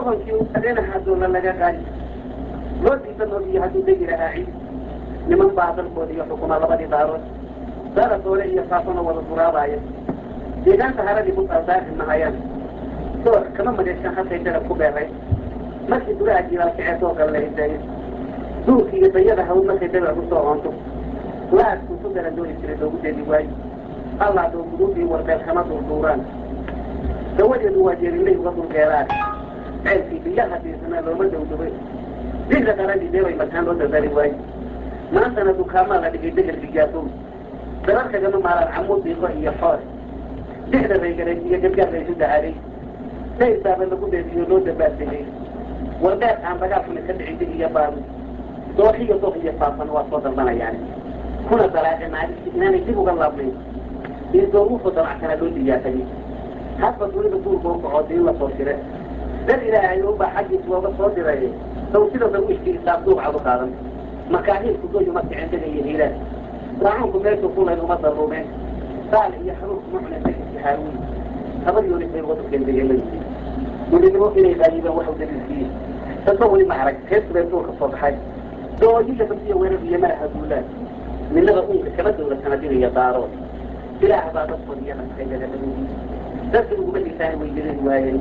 doonkii adeenaha doola laga qaadi loo diida noobiyo hadduu degi lahaa ciid niman baa dalkooda iyo xukuma labadii daarood dara doole iyo faafona wada duraabaya deegaanta haradii ku saasaaxi mahayaan door kama madeeshan halkay dalab ku beeray markii duraha jilaal kaceetoo kale la hidaayay duurka iyo dayada hawl markay dalab usoo oonto laadku ku dara dooni jiray loogu dedi waayo allah doo guduudii warbeel kama durduuraan dawadeedu waa jeerinlay uga dulgeeraan ceelkii biyaha diisana looma dowdubay digra qaradii deebay markaan loo dardari waayo maantana dukaamaa la dhigay deger digaasow dararkagama maalaan camuud diiqo iyo xoor dixda raygareed iyo gargaar laysu dacaaday saysaaba lagu beediyo loo dabaaltegay wardheer aan dagaalkuna ka dhicin dig iyo baaru dooxiyo doq iyo faafan waa soo dalbanayaan kuna dalaaqe maalintii inaanay dib uga laabnayn iyo dooruufo dalacsana loo diyaafayay hadba dunida duurka u kaco diin la soo shire dar ilaahay unbaa xaggiis looga soo diray saw sida darwiishkii isaab duubcad u qaadan makaahiilku goyu ma kicin dega iyo hiiraan daacuunku meeshuu kulayn uma daruumeen saal iyo xanuunku ma cunen daxisi haawiin habadyoonitay wadukeen degeeladii midnimo inay raayibeen waxu daliilsiiyey dadba weli ma arag reertubeen duurka soo baxay dooyiya badiya weerar iyo maraha duulaan midnaba uunka kama dowla sanadinaya daarood ilaah baa dadkood iyo naskayadaladoodii dadka uguma dhisaani way gelin waayeen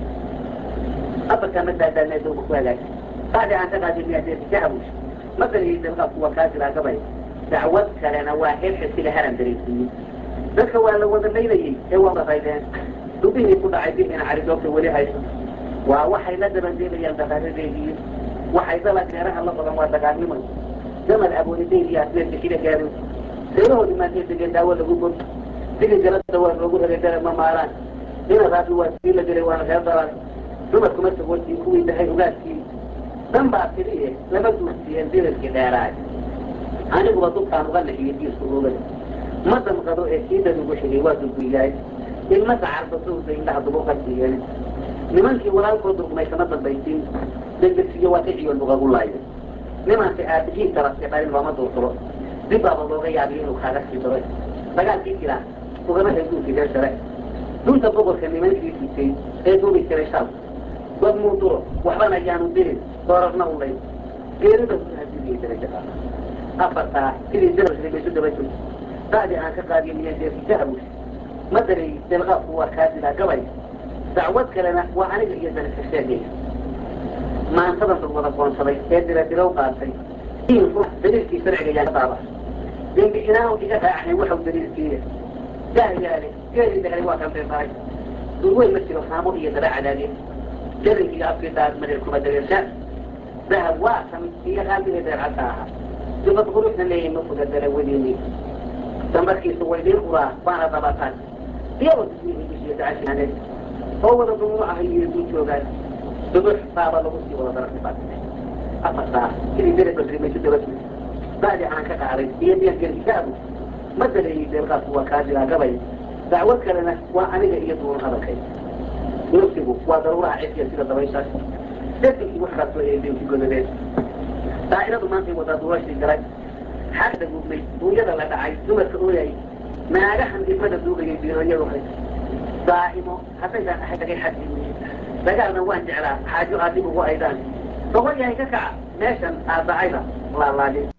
abarkaa ma daadaanaa dowga ku hagaag bacdi aan ka qaadin miyadeedi ka habush madariyay dalqaabku waa kaa jiraa gabay dacwad kalena waa heerka sila haran dareysiiyey dadka waa la wada laynayey ee waa raydeen dubihii ku dhacay bihina caridoobta weli hayso waa waxay la dabandeebayaan daqaaradeedii waxay dala geeraha la badan waa dagaalnimay damal aboonideyn iyo asneedka xila gaaro reerahoodi maantee degeen daawo lagu bog digi galada waa loogu helay dara ma maalaan ina raabi waa sii la gelay waana reer dalan dumarkuma sagoodii kuwii dahay ogaadkii dan baa tiriye lama duursiiyeen dirarkii dheeraay aniguba dubkaan uga naxiyey diisku oogada ma damqado ee siidad ugu xigay waa dulguyaay ilma dacarba sowda indhaha dubuqa siiyeen nimankii walaalkood durgmay kama dambaysiin degdegsiyo waa kiciyo lugagu laayo nimanka aabihii tarafka dhalin looma duurturo dib baaba looga yaabiyo inuu kaaga sii daro dagaalkii jira ugama hayduunkii reer sare dunta boqorka nimankii sitay ee duubi jiray shal dad muu duro waxbana ayaanu dirin doorarna u lay geerida kuhadidiyay darajada afartaa sidii darabsay baysu daba joog bacdi aan ka qaadiyo miyadeerkii ka habush ma dareey delqaabku waa kaa dilaa gabay dacwad kalena waa aniga iyo dalka sheegay maantadan dad wada qoonsaday ee dira dirow qaatay daliilkii sharciga yaa daaba dembi inaanu iga raacnay waxau daliilkiiya jahyaale geeli dahelay waa kan beebaray durweyn ma jiro haamo iyo daba cadaadeen jarinkiga afkii daad mareer kuma dareershaan dahab waa kan iyo qaabihii deercadka ahaa dibad quruxna leeyahay ma fuga dalawadeeni dambarkiisu way dhiin uraa waana dabataan iyagoo dusmihii dushiya dacashaaneed oo wada dumuuc ah iyo duu joogaan dubux baaba lagu sii wada darartibad afartaa sidii dere badri maysu dabatu bacdi aan ka qaaday iyo deergerki ka abu ma daleeyey deelqaadku waa kaa jiraa gabay dacwad kalena waa aniga iyo duun hadalkay nafsigu waa daruuraha cidkiya sida dabayshaas dadkii wax kaasoo eedeenki godadeen daa'iradu maantay wadaa duurashii galay xagda gubnay duunyada la dhacay dumarka ooyay naagahan ilmada duugayay biirooyadu hay daa'imo haddaydaan ahay dagay xadii dagaalna waan jeclaa xaajo aad dib ugu aydaan soqol yahay ka kaca meeshan aad dacayda laalaadin